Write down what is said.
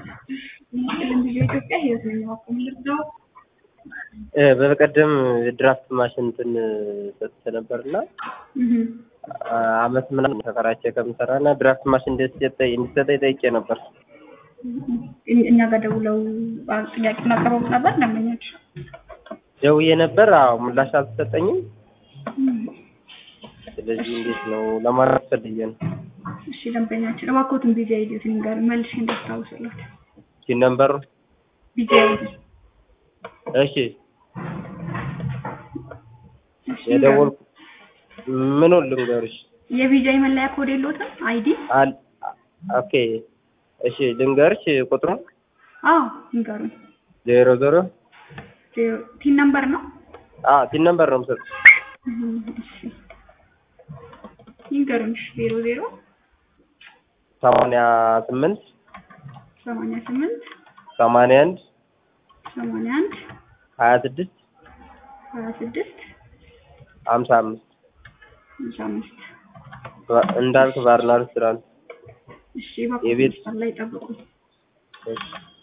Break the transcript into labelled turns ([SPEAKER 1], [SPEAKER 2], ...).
[SPEAKER 1] ይህንን ጊዜ ኢትዮጵያ ህይወት ነኝ ማቆም ልርዳው
[SPEAKER 2] በቀደም ድራፍት ማሽን እንትን ሰጥቼ ነበርና አመት ምናምን ተከራቼ ከምሰራ እና ድራፍት ማሽን እንዲሰጠኝ እንዲሰጠኝ ጠይቄ ነበር።
[SPEAKER 1] እኛ ጋር ደውለው ጥያቄውን አቀረቡ ነበር ደንበኞች
[SPEAKER 2] ደውዬ ነበር። አዎ ምላሽ አልተሰጠኝም። ስለዚህ እንዴት ነው ለማለት ፈልጌ ነው።
[SPEAKER 1] እሺ ደንበኛችን እባክዎትን ቢዚ አይዲዮትን ጋር መልሼ እንዳስታውስሎት
[SPEAKER 2] ሲን ነምበሩ
[SPEAKER 1] ቢዚ አይዲ
[SPEAKER 2] እሺ የደወልኩ ምኑን ልንገርሽ?
[SPEAKER 1] የቪዛይ መለያ ኮድ የለዎትም? አይዲ
[SPEAKER 2] አል ኦኬ እሺ ልንገርሽ ቁጥሩን
[SPEAKER 1] አዎ ንገሩኝ።
[SPEAKER 2] ዜሮ ዜሮ
[SPEAKER 1] ዜሮ ቲን ነምበር ነው?
[SPEAKER 2] አዎ ሲን ነምበር ነው የምሰጥሽ።
[SPEAKER 1] እሺ ይንገሩኝ። እሺ ዜሮ ዜሮ
[SPEAKER 2] ሰማንያ ስምንት
[SPEAKER 1] ሰማንያ ስምንት
[SPEAKER 2] ሰማንያ አንድ
[SPEAKER 1] ሰማንያ አንድ
[SPEAKER 2] ሀያ ስድስት
[SPEAKER 1] ሀያ ስድስት
[SPEAKER 2] ሀምሳ አምስት
[SPEAKER 1] ሃምሳ አምስት
[SPEAKER 2] እንዳልክ ባርና ሬስቶራንት
[SPEAKER 1] እሺ እባክዎት
[SPEAKER 2] የቤት-
[SPEAKER 1] መስመር ላይ ጠብቁ።
[SPEAKER 2] እሺ